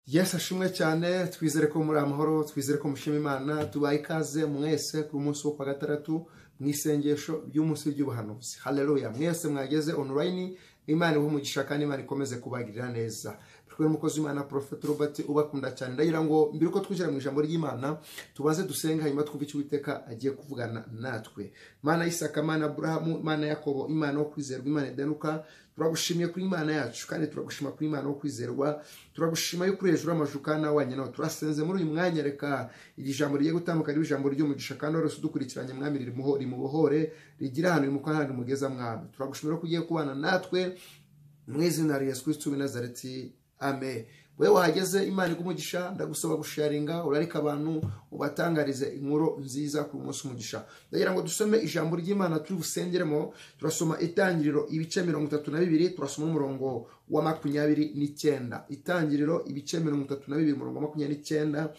yesi ashimwe cyane twizere ko muri amahoro twizere ko mushima imana tubaye ikaze mwese ku munsi wo kwa gatandatu mu isengesho ry'umunsi ry'ubuhanuzi hareruya mwese mwageze onorayini imana iwe umugisha kandi imana ikomeze kubagirira neza twe n'umukozi w'imana porofeti robert ubakunda cyane ndagira ngo mbere uko twinjira mu ijambo ry'imana tubanze dusenge hanyuma twumve icyo uwiteka agiye kuvugana natwe imana y'isaka imana aburahamu imana yakobo imana wo kwizerwa imana idanuka turagushimye kuri imana yacu kandi turagushima kuri imana wo kwizerwa turagushima yo kuri hejuru y'amajuka nawe wanyina turasenze muri uyu mwanya reka iri jambo rigiye gutambuka ari ijambo ry'umugisha kandi wari udukurikiranye mwami rimubohore rigira ahantu rimukoraho ahantu mugeza mwami turagushimira ko ugiye kubana natwe mu izina rya yesu kristo w'i nazareti amen wowe wahageze imana igumugisha ndagusaba gusharinga urarika abantu ubatangarize inkuru nziza ku munsi umugisha ndagira ngo dusome ijambo ry'imana turi busengeremo turasoma itangiriro ibice mirongo itatu na bibiri turasoma umurongo wa makumyabiri n'icyenda itangiriro ibice mirongo itatu na bibiri umurongo wa makumyabiri n'icyenda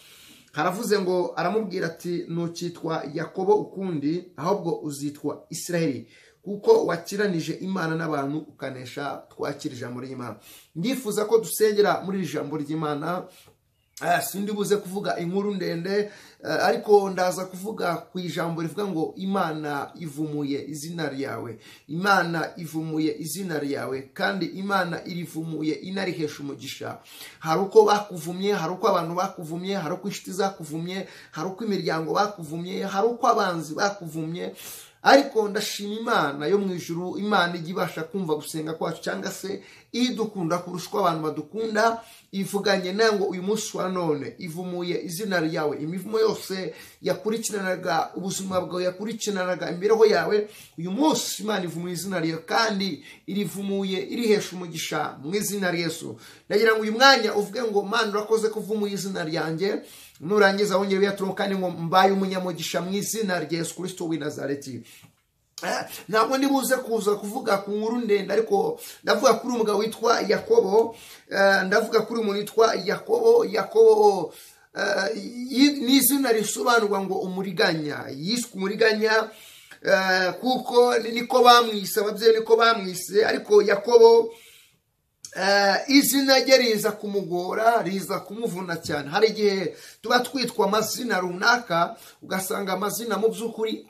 haravuze ngo aramubwira ati ntukitwa yakobo ukundi ahubwo uzitwa israheli kuko wakiranije imana n'abantu ukanesha twakira ijambo ry'imana ndifuza ko dusengera muri iri jambo ry'imana sindi buze kuvuga inkuru ndende ariko ndaza kuvuga ku ijambo rivuga ngo imana ivumuye izina ryawe imana ivumuye izina ryawe kandi imana irivumuye inarihesha umugisha hari uko bakuvumye hari uko abantu bakuvumye hari uko inshuti zakuvumye hari uko imiryango bakuvumye hari uko abanzi bakuvumye ariko ndashima imana yo mu ijuru imana ijya ibasha kumva gusenga kwacu cyangwa se idukunda kurusha uko abantu badukunda ivuganye nawe ngo uyu munsi wa none ivumuye izina ryawe imivumo yose yakurikiranaga ubuzima bwawe yakurikiranaga imibereho yawe uyu munsi imana ivumuye izina ryawe kandi irivumuye irihesha umugisha mu izina ryesu ndagira ngo uyu mwanya uvuge ngo mpande urakoze kuvumuye izina ryanjye nurangiza wongere uyaturumo kandi ngo mbaye umunyamugisha mu izina rya yesu kirisito w'i nazareti ntabwo ndi buze kuza kuvuga ku nkuru ndende ariko ndavuga kuri umugabo witwa yakobo ndavuga kuri umuntu witwa yakobo yakobo ni izina risobanurwa ngo umuriganya yiswe umuriganya kuko niko bamwise ababyeyi niko bamwise ariko yakobo izina rye riza kumugora riza kumuvuna cyane hari igihe tuba twitwa amazina runaka ugasanga amazina mu by'ukuri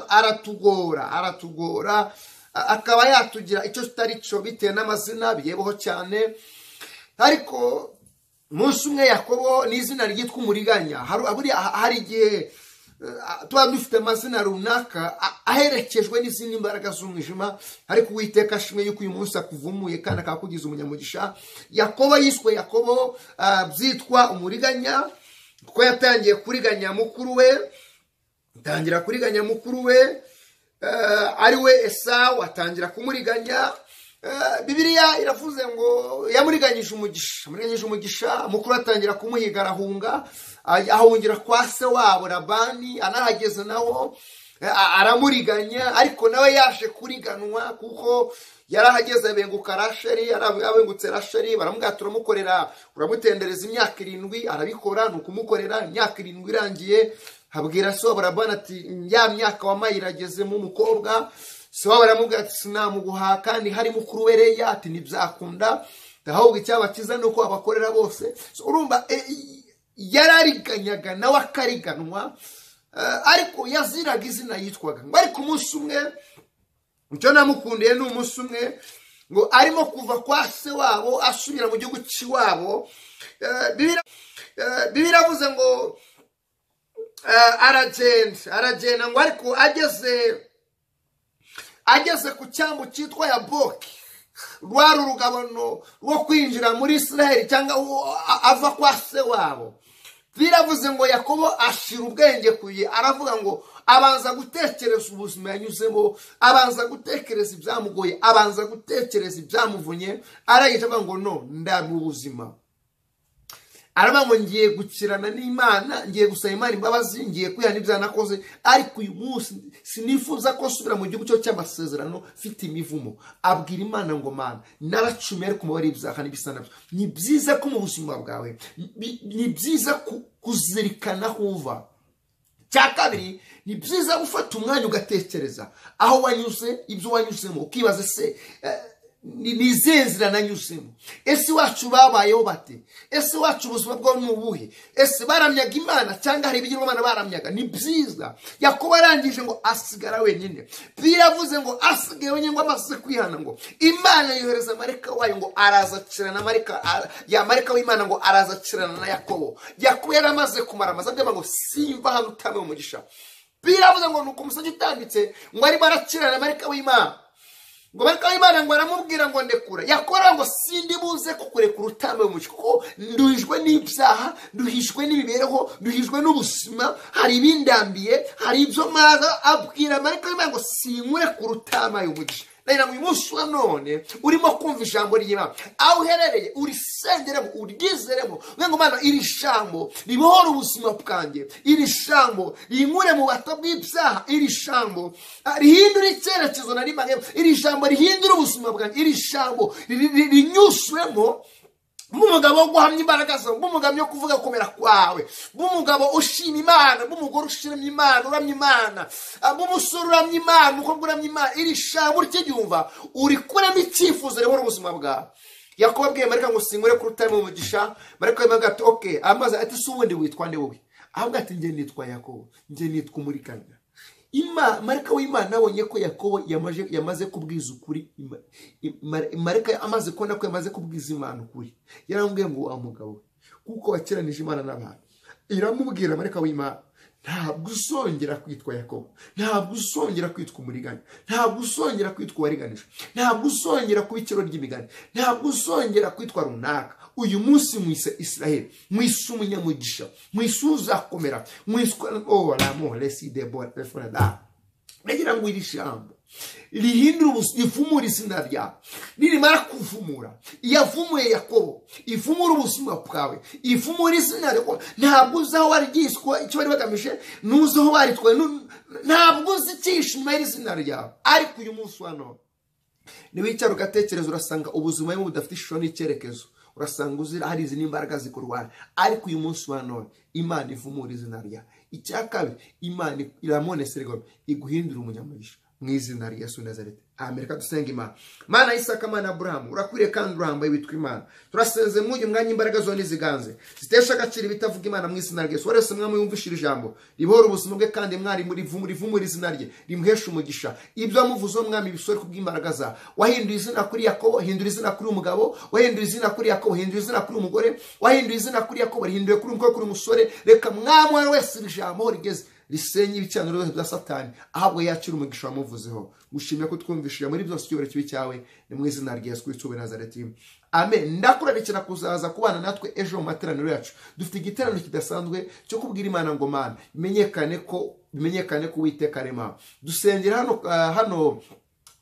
aratugora aratugora akaba yatugira icyo kitari cyo bitewe n'amazina biyebeho cyane ariko munsi umwe yakobo ni izina ryitwa umuriganya hari igihe tuba dufite amazina runaka aherekejwe n'izindi mbaraga z'umwijima ariko uwiteka ashimwe yuko uyu munsi akuvumuye kandi akakugize umunyamugisha yakobo yiswe yakobo byitwa umuriganya kuko yatangiye kuriganya mukuru we atangira kuriganya mukuru we ari we esawu atangira kumuriganya bibiriya iravuze ngo yamuriganyije umugisha amuriganyije umugisha mukuru atangira kumuhiga arahunga ahungira kwa se wabo rabani anahageze nawo aramuriganya ariko nawe yaje kuriganwa kuko yari ahageze abenguka rasheri abengutse rasheri baramubwira turamukorera uramutendereza imyaka irindwi arabikora ni ukumukorera imyaka irindwi irangiye habwira se wabo rabani ati ya myaka wamaye iragezemo umukobwa se wabo aramubwira ati sinamuguha kandi hari mukuru we reya ati ntibyakunda ahubwo icyabakiza ni uko abakorera bose urumva yarariganyaga nawe akariganwa ariko yaziraga izina yitwaga ngo ariko umunsi umwe icyo namukundiye ni umunsi umwe ngo arimo kuva kwa se wabo asubira mu gihugu cy'iwabo biravuze ngo aragenda aragenda ngo ariko ageze ageze ku cyambu cyitwa yaboki rwari urugabano rwo kwinjira muri israel cyangwa ava kwa se wabo biravuze ngo yakobo ashira ubwenge ku ye aravuga ngo abanza gutekereza ubuzima yanyuzemo abanza gutekereza ibyamugoye abanza gutekereza ibyamuvunye arangije avuga ngo no ndabona ubuzima aravuga ngo ngiye gukirana n'imana ngiye gusaba imana imbabazi ngiye kwihana ibyo nakoze ariko uyu munsi sinifuza ko asubira mu gihugu cyo cy'amasezerano mfite imivumo abwira imana ngo mana naracumi ariko umubare w'ibyaha n'ibisa nabyo ni byiza ko mu buzima bwawe ni byiza kuzirikana aho uva cya kabiri ni byiza gufata umwanya ugatekereza aho wanyuze ibyo wanyuzemo ukibaza se ni izihe nzira nanyuzemo ese iwacu babayeho bate ese iwacu ubuzima bwabo ni ubuhe ese baramyaga imana cyangwa hari ibigirwamana baramyaga ni byiza yakobo arangije ngo asigara wenyine biravuze ngo asigaye wenyine ngo amaze kwihana ngo imana yohereza amareka wayo ngo arazacirana amareka yamareka w'imana ngo arazacirana na yakobo yakobo yari amaze kumara amaze agamba ngo simba hano utamwe umugisha biravuze ngo ni umusozi utambitse ngo arimo arakirana amareka w'imana ngo bareka imana ngo aramubwira ngo ndekura yakora ngo sindi buze kukurekura utambaye umuco kuko nduhijwe n'ibyaha nduhijwe n'imibereho nduhijwe n'ubuzima hari ibindambiye hari ibyo maza abwira bareka imana ngo sinkurekura utambaye umuco rero uyu munsi wa none urimo kumva ijambo ry'imana aho uherereye urisengeremo uryizeremo ngo mwana iri jambo ribohora ubuzima bwanjye iri jambo rinkure mu bato bw'ibyaha iri jambo rihindura icyerekezo na rimwe iri jambo rihindura ubuzima bwanjye iri jambo rinyuzwemo bw'umugabo wo guhamya imbaraga zawe bw'umugabo wo kuvuga gukomera kwawe bw'umugabo ushima imana bw'umugore ushimye imana uramya imana bw'umusore uramya imana umukobwa uramya imana iri shambo ry'ibyumva uri kuramo icyifuzo ribona ubuzima bwawe yakubabwiye mareka ngo sinkure ku rutare mu mugisha mareka yemera gato oke amazi ati si ubundi witwa nde wowe ahubwo ati njye nitwa yakobo njye nitwa umurikanya mareka w'imana abonye ko yakobo yamaze kubwiza ukuri mareka amaze kubona ko yamaze kubwiza imana ukuri yaramubwiye ngo wa mugabo we kuko wakiranije imana n'abantu iramubwira mareka w'imana ntabwo usongera kwitwa yakobo ntabwo usongera kwitwa umuriganya ntabwo usongera kwitwa uwariganije ntabwo usongera kuba ikiro ry'imigani ntabwo usongera kwitwa runaka uyu munsi mwise israheli mwise umunyamugisha mwise uzakomera mwise oramo resideborefurada ndagira ngo iri jambo rihindura ubuzima rivumura izina ryawe nirimara kuvumura iyavumuye yakobo ivumura ubuzima bwawe ivumura izina ryawe ntabwo uzi aho waryiswa icyo bari bagamije ntuzi aho baritwaye ntabwo uzi icyishe inyuma y'izina ryawe ariko uyu munsi wa none niwicara ugatekereza urasanga ubuzima bumwe budafite ishusho n'icyerekezo urasanga uzira hari izi n'imbaraga zikurwara ariko uyu munsi wa none imana ivumura izina ryawe icya kabiri imana iramoneserwa iguhindura umunyamugisha mu izina rya yesu nazareti amereka dusenga imana mana y'isaka mana burahamu urakwiriye kandi urambaye witwa imana turasenze mwuyu mwanya imbaraga zone ziganze zitesha agaciro ibitavuga imana mu izina rye wese wese mwami wumvishije ijambo ribohora ubuzima bwe kandi mwarimu rivumura izina rye rimuhesha umugisha ibyo wamuvuzeho mwami bisore kubw'imbaraga za wahinduye izina kuri yakobo hindura izina kuri umugabo wahinduye izina kuri yakobo hindura izina kuri umugore wahinduye izina kuri yakobo rihinduye kuri umugore kuri umusore reka mwamwana wese iri jambo aho rigeze risenye ibicaniro byose bya satani ahabwo yakira umugisha wamuvuzeho gushimira ko twumvishije muri byose icyubahiro kibi cyawe ni mu izina rya yesu kristo nazareti amen ndakurarikira kuzaza kubana natwe ejo mu materaniro yacu dufite igiteraniro kidasanzwe cyo kubwira imana ngo mana bimenyekane ko bimenyekane ko witeka rema dusengera hano hano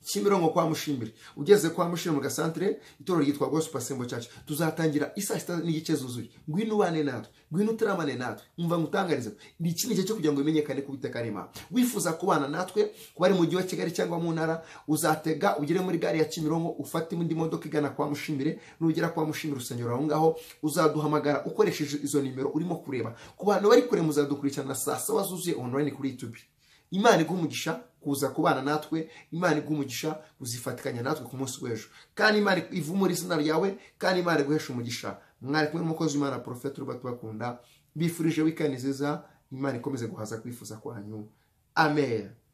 kimironko kwa mushimire ugeze kwa mushimire mu gasantere itorero ryitwa gospel assembly church tuzatangira isaa sita n'igice zuzuye ngwino ubane natwe ngwino uteramane natwe umva ngo utangarize ni iki gihe cyo kugira ngo bimenyekane ko ubutaka arema wifuza kubana natwe kuba ari mu mujyi wa kigali cyangwa mu ntara uzatega ugere muri gare ya kimironko ufate indi modoka igana kwa mushimire nugera kwa mushimire urusengero aho ngaho uzaduhamagara ukoresheje izo nimero urimo kureba ku bantu bari kure muzadukurikirana saa saba zuzuye online kuri youtube imana iguha kuza kubana natwe imana iguha kuzifatikanya natwe ku munsi w'ejo kandi imana ivumura izina ryawe kandi imana iguhesha umugisha mwari kumwe n'umukozi w'imana porofeti ruba tubakunda bifurije wikani nziza imana ikomeze guhaza kwifuza kwanyu amen